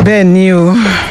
bẹ́ẹ̀ ni o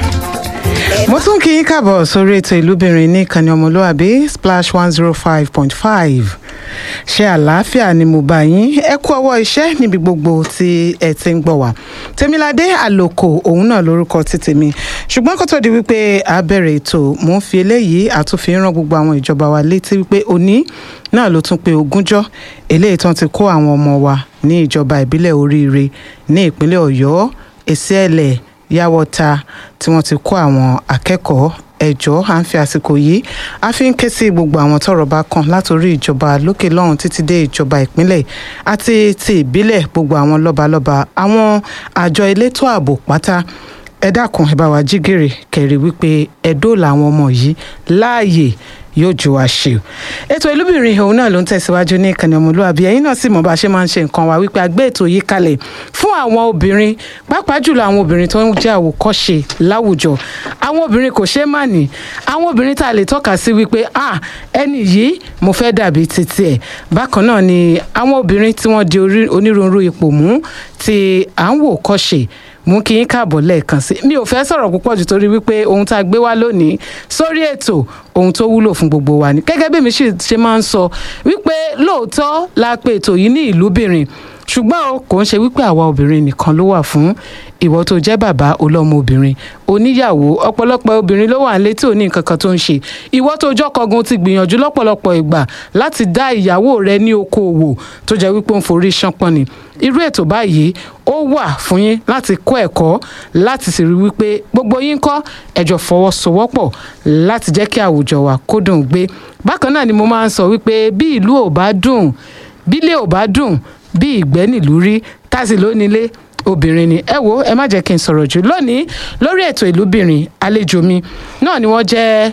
mo tún kí yín káàbọ̀ sórí ètò ìlúbìnrin ní ìkànnì ọmọlúwàbí splash one zero five point five ṣe àlàáfíà ni mo bá yín ẹ kú ọwọ́ iṣẹ́ níbi gbogbo tí ẹ ti ń gbọ́ wá tèmiládé àlòkò òun náà lórúkọ ti tèmi ṣùgbọ́n kó tó di wípé a bẹ̀rẹ̀ ètò mò ń fi eléyìí àtúnfi rán gbogbo àwọn ìjọba wa létí wípé òní náà ló tún pé ogúnjọ́ eléyìí tán ti kó àwọn ọmọ wa ní ìjọba ìbílẹ̀ oríire ní ìpínlẹ̀ ọ̀yọ́ èsìẹ̀lẹ̀ yàwọ́ta tí wọ́n ti kó àwọn akẹ́kọ̀ọ́ ẹjọ́ à ń fi àsìkò yìí a fi ń ké sí gbogbo àwọn tọ́rọ̀ bá kàn látòrí ìjọba lókè lọ́hùn títí dé ìjọba ìpínlẹ̀ àti ti ìbílẹ̀ gbogbo àwọn lọ́balọ́ba àwọn àjọ elétò ààbò pátá ẹ dákun ẹ bá wa jí gìrì kẹrì wípé ẹ dóòlà àwọn ọmọ yìí láàyè yóò ju wa ṣe o ètò ìlúbìnrin òun náà ló ń tẹ̀síwájú ní ìkànnì ọmọlúwàbí ẹ̀yin náà sì mọ̀ bá a ṣe máa ń ṣe nǹkan wa wípé a gbé ètò yìí kalẹ̀ fún àwọn obìnrin pàápàá jùlọ àwọn obìnrin tó ń jẹ́ àwòkọ́ṣe láwùjọ àwọn obìnrin kò ṣeé má ní àwọn obìnrin tá a lè tọ́ka sí wípé ah ẹni yìí mo fẹ́ dàbí títí ẹ̀ bákan náà ni àwọn obìnrin tí wọ́n di onírúurú ipò mú tí à ń wò kọ́ṣe mú kí yín káàbọ̀ lẹ́ẹ̀kan sí mi ò fẹ́ sọ̀rọ̀ púpọ̀ jù torí wípé ohun tá a gbé wá lónìí sórí ètò ohun tó wúlò fún gbogbo wa ni gẹ́gẹ́ bí mi ṣe máa ń sọ wípé lóòótọ́ la pe ètò yìí ní ìlúbìnrin ṣùgbọ́n o kò ń ṣe wípé àwa obìnrin nìkan ló wà fún ìwọ tó jẹ́ bàbá olọ́mọ obìnrin oníyàwó ọ̀pọ̀lọpọ̀ obìnrin ló wà ń létí òní nǹkan kan tó ń ṣe ìwọ tó jọ́kọ̀gun ti gbìyànjú lọ́pọ̀lọpọ̀ ìgbà láti dá ìyàwó rẹ ní okòòwò tó jẹ́ wípé ó ń forí ṣánpọ́n ni irú ètò báyìí ó wà fún yín láti kọ́ ẹ̀kọ́ láti sì rí wípé gbogbo yín kọ́ ẹ̀jọ̀ fọwọ́sowọ́pọ̀ láti jẹ́ kí àwùjọ wa kó dùn gbé bákan náà ni mo máa ń sọ wípé bí ìlú ò bá dùn bílé ò bá dùn bí ìgbẹ́ nílùú rí tásì lónílé obìnrin ni ẹ wo ẹ má jẹ́ kí n sọ̀rọ̀ jù lónìí lórí ètò ìlúbìnrin àlejò mi náà ni wọ́n jẹ́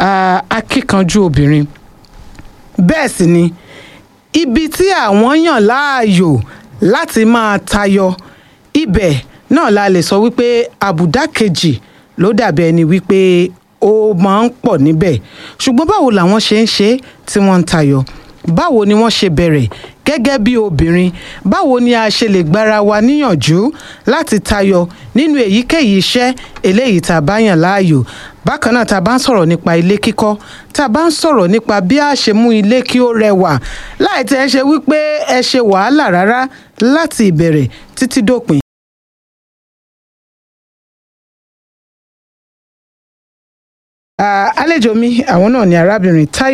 akíkanjú obìnrin bẹ́ẹ̀ sì ni ibi tí àwọn yàn láàyò láti máa tayọ ibẹ̀ náà la lè sọ wípé àbùdá kejì ló dàbí ẹni wípé ó máa ń pọ̀ níbẹ̀ ṣùgbọ́n báwo làwọn ṣe ń ṣe tí wọ́n ń tayọ báwo ni wọ́n ṣe bẹ̀rẹ̀ gẹ́gẹ́ bí obìnrin báwo ni a ṣe lè gbára wa níyànjú láti tayọ nínú èyíkéyìí iṣẹ́ eléyìí tá a bá yàn láàyò bákan náà tá a bá ń sọ̀rọ̀ nípa ilé kíkọ́ tá a bá ń sọ̀rọ̀ nípa bí a ṣe mú ilé kí ó rẹwà láì tẹ́ ẹ ṣe wípé ẹ ṣe wàhálà rárá láti ìbẹ̀rẹ̀ títí dópin. àlejò mi àwọn náà ni arábìnrin Táyọ̀